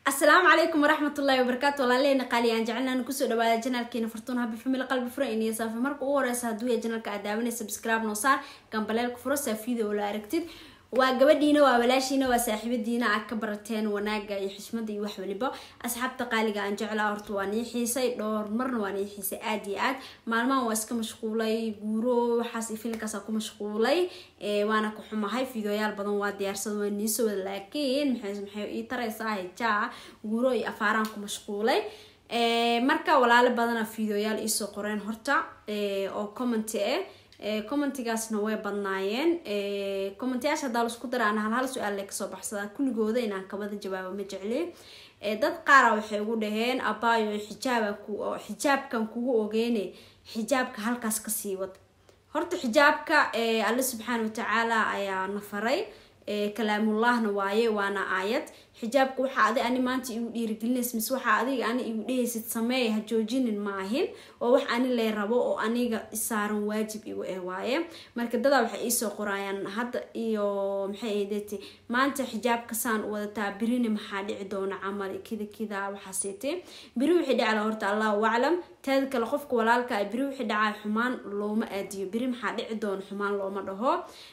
asalaamu calaykum waraxmat ullahi wabarakaatu walaalehena qaali aan jecelnaan kusoo dhawaada janaalkeena fartuun habi family qalbi fura iniyo saafi marka ugu horeysa hadduu ya janaalka aad daawanay subscribe noo saar gambaleelka furo saafiida oo la aragtid waa gabadhiina waa walaashiina waa saaxiibadiina aad ka barateen wanaaga iyo xishmada iyo wax waliba asxaabta qaaliga aan jeclaa horta waa nii xiisay dhowr marna waa nii xiisay aada iyo aad maalmahan waa iska mashquulay guuro waxaas iyo filinkaasa ku mashquulay waana ku xumahay fideoyaal badan waa diyaarsada waa niisoo wada laakiin maxay maxay ii taraysaa hijaa guuro iyo afaaraan ku mashquulay marka walaalo badana fideoyaal iisoo qoreen horta oo commenty ah commentigaasna way badnaayeen commentayaasha hadaa laisku dara aan hal hal su-aal le kasoo baxsadaa kulligooda inaan kabada jawaabo ma jecli dad qaara waxay ugu dhaheen abaayo xijaaba xijaabkan kugu ogeyne xijaabka halkaas kasii wad horta xijaabka alle subxaana watacaala ayaa na faray kalaamullahna waaye waana aayad xijaabka waxaa adi ani maanta igu dhiirigelinays mise waxaa adiga ani igu dhehaysid sameey ha joojinin maahin oo wax ani lee rabo oo aniga isaaran waajib igu eh waaye marka dadaa waxay iisoo qoraayaan hadda iyo maxay ahaydeti maanta xijaabka saan u wadataa birina maxaa dhici doona camal kida kida waxaaseete biri wixii dhacla horta allahu aclam taada kale qofka walaalka ah biri wixii dhacaa xumaan looma aadiyo biri maxaa dhici doona xumaan looma dhaho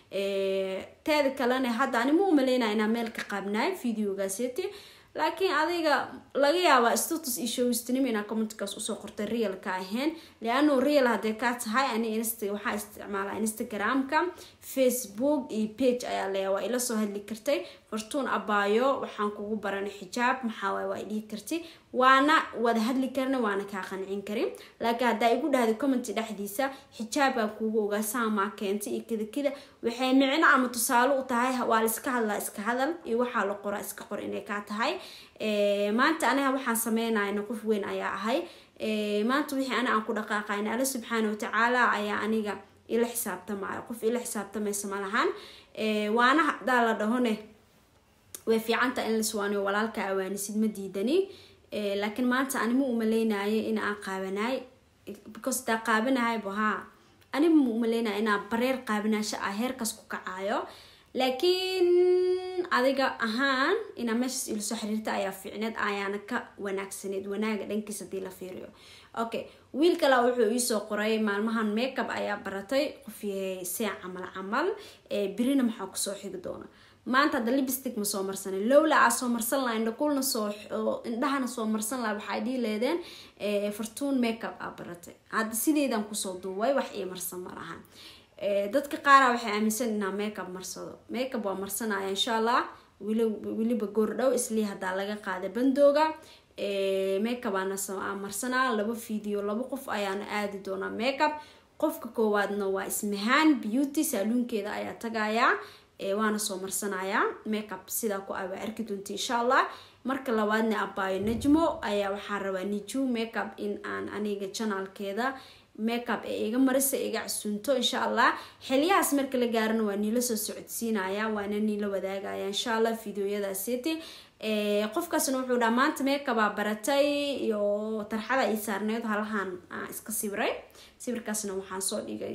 teeda kalena hadda ani ma umaleynaya inaa meel ka qaabnaay videogaaseti laakiin adiga laga yaabaa status iyo showstinimo inaa commentkaas usoo qortay real ka ahayn leano real hadee kaa tahay ani inst waxaa isticmaalaa instagramka facebook iyo page ayaa leeya waa ila soo hadli kartay fartuun abaayo waxaan kugu baranay xijaab maxaawaay waa dhihi kartay waana wada hadli karna waana kaa qancin karin laakiin haddaa igu dhahday commenty dhexdiisa xijaabkaan kuugu ogaa saamaa keentay iyo kida kida waxay micno ama tusaale u tahay waa laiska hadlaa iska hadal iyo waxaa la qoraa iska qor inay kaa tahay maanta aniga waxaan sameynayna qof weyn ayaa ahay maanta wixii ani aan ku dhaqaaqayna alle subxaana watacaala ayaa aniga ila xisaabtamaayo qof ila xisaabtamaysa malahan waana hadaa la dhahone way fiicanta in laswaaniyo walaalka awaanisid ma diidani laakiin maanta anima umaleynayo in aan qaabanaay because daa qaabanahaybo haa anima ma umaleynaya inaa bareer qaabanaasho ah heerkaas ku kacaayo laakiin adiga ahaan inaa meeshaas ila soo xiriirta ayaa fiicneed ayaana ka wanaagsaneed wanaaga dhankiis hadii la fiiriyo okay wiil kale wuxuu iisoo qoray maalmahan makeup ayaa baratay qof yahay see camal camal birina maxaa kusoo xigi doona maanta hadda libstic ma soo marsanin lowla aa soo marsan laha indhakulna soo indhahana soo marsan laha waxay dhii leedeen fartuun makeup aa baratay hadda sideedan kusoo duubay wax ii marsan ma lahan dadka qaara waxay aaminsan inaa makeup marsado makeup waa marsanaya insha allah weliba goordhow islii hadaa laga qaaday bandooga makeup aana marsanaa laba video laba qof ayaana aadi doonaa makeup qofka koowaadna waa ismahaan beauty saaluunkeeda ayaa tagayaa waana soo marsanayaa makeup sidaa ku abaa arki doonta insha allah marka labaadna abaayo najmo ayaa waxaan rabaa niju makeup in aan aniga janaalkeeda makeup ee iga marisa iga casunto insha allah xiliyahaas marka la gaarana waa niila soo socodsiinaya waana niila wadaagaya insha allah videoyadaasiti qofkaasna wuxuu dhaha maanta makeupaa baratay iyo tarxada ii saarneyd halahan iska sibiray sawirkaasna waxaan soo dhigay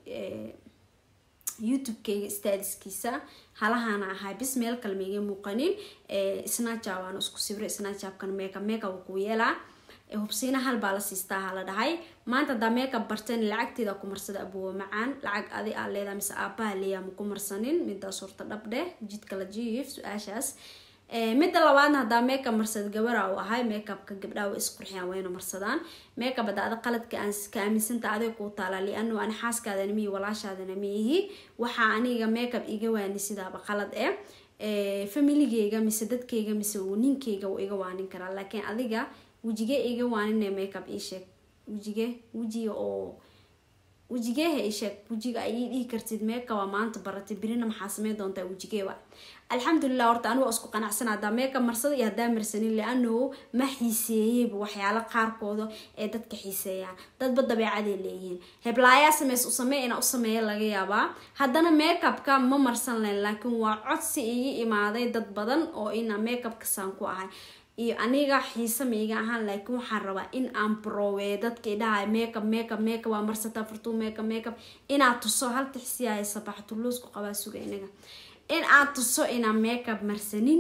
youtube-keyga stadiskiisa halahana ahaa bis meel kale maiga muuqanin snajab waana isku sibiray snajabkan makeup makeup ku yeelaa hubsiina hal baa la siistaa hala dhahay maanta hadaa makeup barteen lacagteeda ku marsada abuwa macaan lacag adi aa leedaha mise aabaha leeyaa maku marsanin midaas horta dhabdheh jidka la jiif su-aashaas midda labaadna hadaa makeup marsad gabara u ahay makeupka gabdhaha way isqurxiyaan wayna marsadaan makeup hadda ada qaladka aan ka aaminsanta adiga kuu taalaa liano ani xaaskaadana miyi walaashaadana miyihi waxaa aniga makeup iga waani sidaaba qalad eh familigeyga mise dadkeyga mise ninkeyga wuu iga waanin karaa laakiin adiga wejige iga waanina makeup iisheeg wejige wejiga oo wejigeeha isheeg wejiga ay ii dhihi kartid makeupa maanta baratay birina maxaa samey doontaa wejigeewa alxamdulilah horta aniga isku qanacsan hadaa makeup marsada iyo hadaa marsanin lianahu ma xiiseeyeyba waxyaalo qaarkooda ee dadka xiiseeyaan dadba dabeecaday leeyihiin heblaayaa sameys u samey inaa u sameeya laga yaabaa haddana makeupka ma marsan layn laakiin waa codsi igi imaaday dad badan oo ina makeupka saan ku ahay iyo aniga xiise maiga ahaan laakiin waxaan rabaa in aan broweeyo dadka idhahay makeup makeup makeup waa marsataa fartuu makeup makeup inaad tuso halka xisiyahay sabaxtuluusku qabaa suga inaga in aad tuso inaan makeup marsanin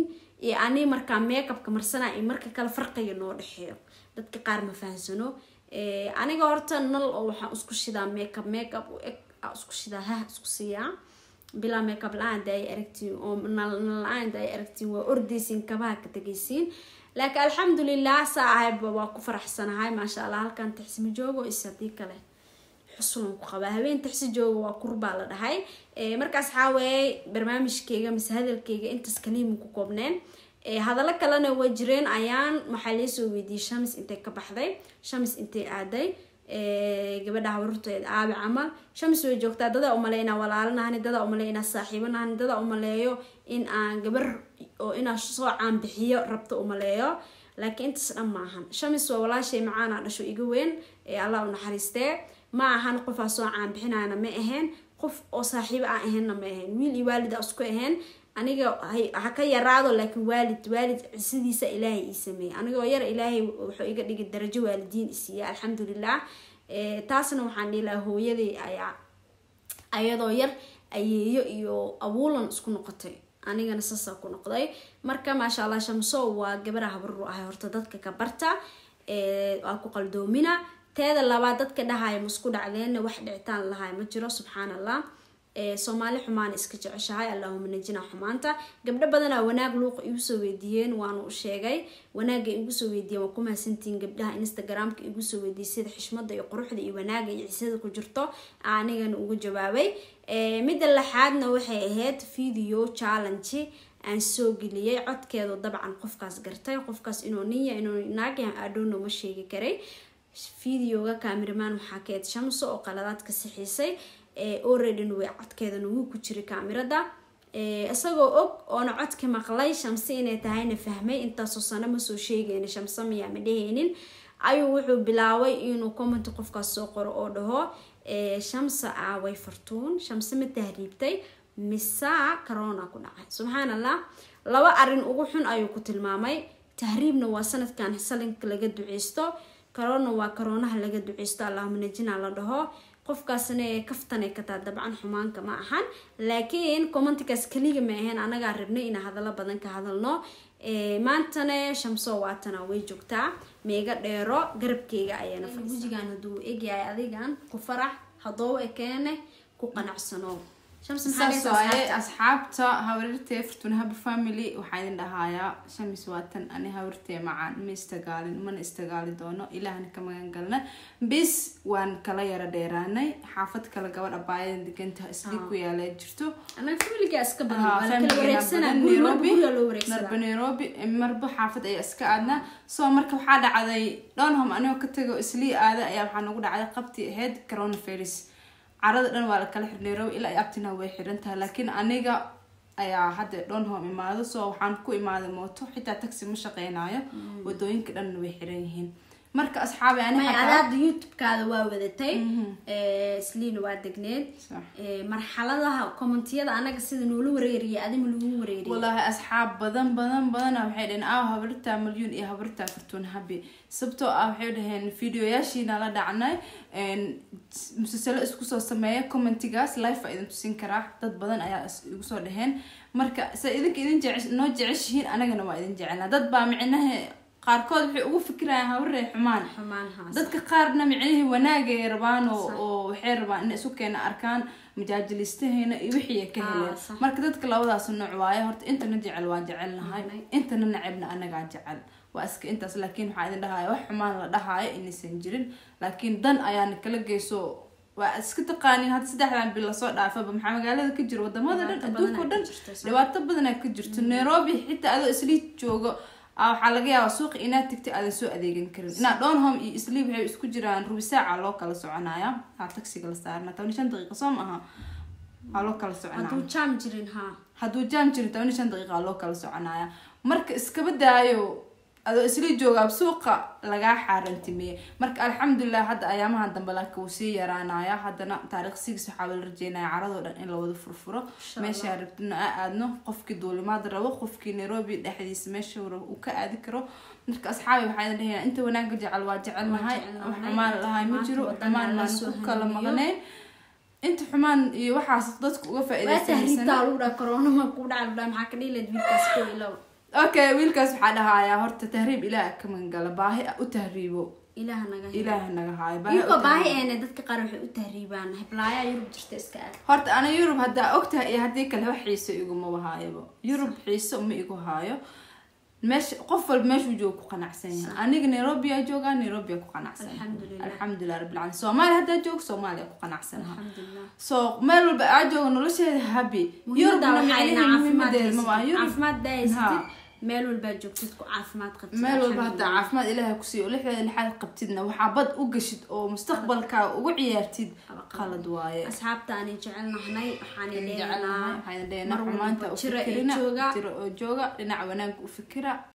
iyo ani markaa makeupka marsana iyo marka kale farqiga noo dhexeeyo dadka qaar ma fahansano aniga horta nal oo waxaan isku shidaa makeup makeup u eg isku shidaa hah isku siiyaa bilaa makeup la-aan da ay aragtiin oo nal la-aan da ay aragtiin waa ordaysiin kabaha ka tegaysiin laakiin alxamdulilah saa ahayba waa ku faraxsanahay maasha allah halkan taxsima joogo is hadii kale xusulan ku qabaa habeen taxsi jooga waa kurbaa la dhahay markaas waxaa weeye barnaamijkeyga mise hadalkeyga intaas kaliima ku koobneen hadallo kalena waa jireen ayaan waxaa laysoo weydiiyey shamis intay ka baxday shamis intay aaday gabadha habarurteed aabi camal shamis way joogtaa dadaa umaleey inaa walaalanahani dadaa umaleey inaa saaxiibanahani dadaa umaleeyo in aan gabar oo inaa soo caanbixiyo rabto umaleeyo laakiin intaas dhan ma ahan shamis waa walaashay macaana dhasho iga weyn ee allah u naxariistee ma ahan qofaa soo caanbixinayna ma ahayn qof oo saaxiibo aan ahaynna ma ahayn wiil iyo waalida isku ahayn aniga ha ka yaraado laakiin waalid waalid sidiisa ilaahay ii sameeyey anigoo yar ilaahay wuxuu iga dhigay darajo waalidiin isiiya alxamdulilah taasna waxaan dhihi lahaa hooyaday ayaa ayadoo yar ayeeyo iyo abuulan isku noqotay anigana saasaa ku noqday marka maasha allah shamso waa gabara habaru ahay horta dadka ka barta waa ku qaldoomina teeda labaad dadka dhahaya masku dhacdeenna wax dhicitaan lahay ma jiro subxaan allah soomaali xumaana iska jeceshahay allahuma najina xumaanta gabdho badanaa wanaag luuqa igu soo weydiiyeen waanu u sheegay wanaaga igu soo weydiiyeen waa ku mahadsantihiin gabdhaha instagramka igu soo weydiiyay sida xishmada iyo quruxda iyo wanaaga iyo cisada ku jirto anigana ugu jawaabay midda laxaadna waxay ahayd video challenge aan soo geliyay codkeedu dabcan qofkaas gartay qofkaas inuu ninya inuu naagyahan adhono ma sheegi karay videoga cameraman waxaa ka eed shamso oo qaladaadka sixiisay oredin way codkeedana wuu ku jiray kaamirada isagoo og oona codka maqlay shamse inay tahayna fahmay intaasoo sano masoo sheegayna shamse miyaa ma dhehaynin ayuu wuxuu bilaabay inuu comment qofkaas soo qoro oo dhaho shamse aaway fartuun shamse ma tahriibtay misaa corona ku dhacay subxaan allah laba arin ugu xun ayuu ku tilmaamay tahriibna waa sanadkan salinka laga duceysto corona waa coroonaha laga duceysto allahuma najina la dhaho qofkaasna kaftanay kataa dabcan xumaanka ma ahan laakiin commentigaas keliga ma ahayn anagaa rabnay inaa hadallo badan ka hadalno maantana shamso waatana way joogtaa meega dheero garabkeyga ayaana gujigan haduu egyahay adigan ku farax hadooba ekeene ku qanacsano saas waaye asxaabta hawarirtee fortuna happy family waxaa idin dhahayaa shamis waatan ani hawarirtee macaan ma istagaalin mana istagaali doono ilaahna ka magan galna bis waan kala yara dheeraanay xaafad kale gabadh abaayadan degantaha isli ku yaala jirto narba nairobi marba xaafad ayaa iska aadna so marka waxaa dhacday dhonhom anigoo ka tago islii aada ayaa waxaa nagu dhacday qabti ahayd coronavirus carada dhan waa la kala xir nairobi ilaa ay abtina way xiran tahay laakiin aniga ayaa hadda dhonhom imaado so waxaan ku imaaday mooto xitaa taxi ma shaqeynayo wadooyinka dhanna way xiran yihiin marka asxaabi adaada youtube-kaada waa wadatay isliina waa degneed marxaladaha commentiyada anaga sida noola wareeriya adima lagu wareeriya wallaahi asxaab badan badan badana waxay dhaheen aaw habartaa malyuun iyo habartaa fortuun habi sababtoo ah waxay dhaheen videoyaashiina la dhacnay musalsalo isku soo sameeya commentigaas life a idin tusin karaa dad badan ayaa igu soo dhaheen marka se idinka idin jece noo jeceshihiin anagana waa idin jecelnaa dad baa micnaha qaarkood waxay ugu fikirayaan habaree xumaan dadka qaarna micnihii wanaagay rabaan oo waxay rabaan inay isu keena arkaan majaajilistaheena iyo wixii ka heleen marka dadka labadaas nooc waaye horta intana jecel waa jecelnahay intana nacibna anagaa jecel waa iska intaas laakiin waxaa idin dhahaya wax xumaan la dhahaayo inaysan jirin laakiin dan ayaana kala geyso waa iska taqaanin hadda saddexdan bil lasoo dhaafaba maxaa magaalada ka jiro wadamada dhan adduunka o dhan dhibaato badanaa ka jirto nairobi xitaa adoo islii joogo waxaa laga yaabaa suuqa inaad tagtay aadan soo adeegan karin inaa dhonhom iyo sleep waxay isku jiraan rubi saaca loo kala soconaya aa taxiga la saarna toban shan daqiiqa soo maaha waa loo kala soconaya hadduu jaam jirin ha hadduu jaam jirin toban shan daqiiqa loo kala soconaya marka iskaba daayo adoo isla joogaa suuqa lagaa xaarantimeeye marka alxamdulilah hadda ayaamaha dambe laakiin wuu sii yaraanaya haddana taariikh sigis waxaa la rajeynaya caradoo dhan in lawada furfuro meeshaa rabtina a aadno qofkii duulimaad rabo qofkii nairobi dhexdiisa meesha rabo uu ka aadi karo marka asxaabi waxaa idin dhahaya inta wanaagga jecel waa jecelnahay wax xumaan lahay ma jiro xumaan maan ku kala maqnayn inta xumaan iyo waxaas dadka uga faa'iidaysanaysan corona ma ku dhaca maxaa ka dhihi lahayd wiilkaas ko ilow okay wiilkaas waxaa dhahayaa horta tahriib ilaah ka magangala baahi u tahriibo ilaah naga helo. ilaah naga haayo baahi u iyagoo baahi tahriibo. eena dadka qaar waxay u tahriibaan heblaayaa yurub jirta iska aad horta ana yurub haddaa ogtahay iyo haddii kale wax xiiso iguma haayaba yurub xiiso ma igu haayo meesha qof walba meeshuu jooga ku qanacsan yahay aniga nairobi aa joogaa nairobi aa ku qanacsan Alxamdulillah. alxamdulilah rabbil caalamiin soomaaliya haddaa joogo soomaaliya ku qanacsanaha alxamdulilah so meel walba aa jooga nolosheeda habi muhiimada waxaa inaa caafimaad muhiimadeeda ma haysatid yurub caafimaad baa haysatid Ha. meel walbaa joogtid ku caafimaad qabtid meel walba haddaa alxamdulillah. caafimaad ilaahay kusiiyo lixdeeda lixaad qabtidna waxaa bad u gashid oo mustaqbalkaa ugu ciyaartid qalad waaye asxaabta aanay jecelnahnay waxaanay jecelnahay leenahaa waxayna mar dheheenaa xumaanta walba u jira ee fikirina jooga jira oo jooga dhinaca wanaagga u fikira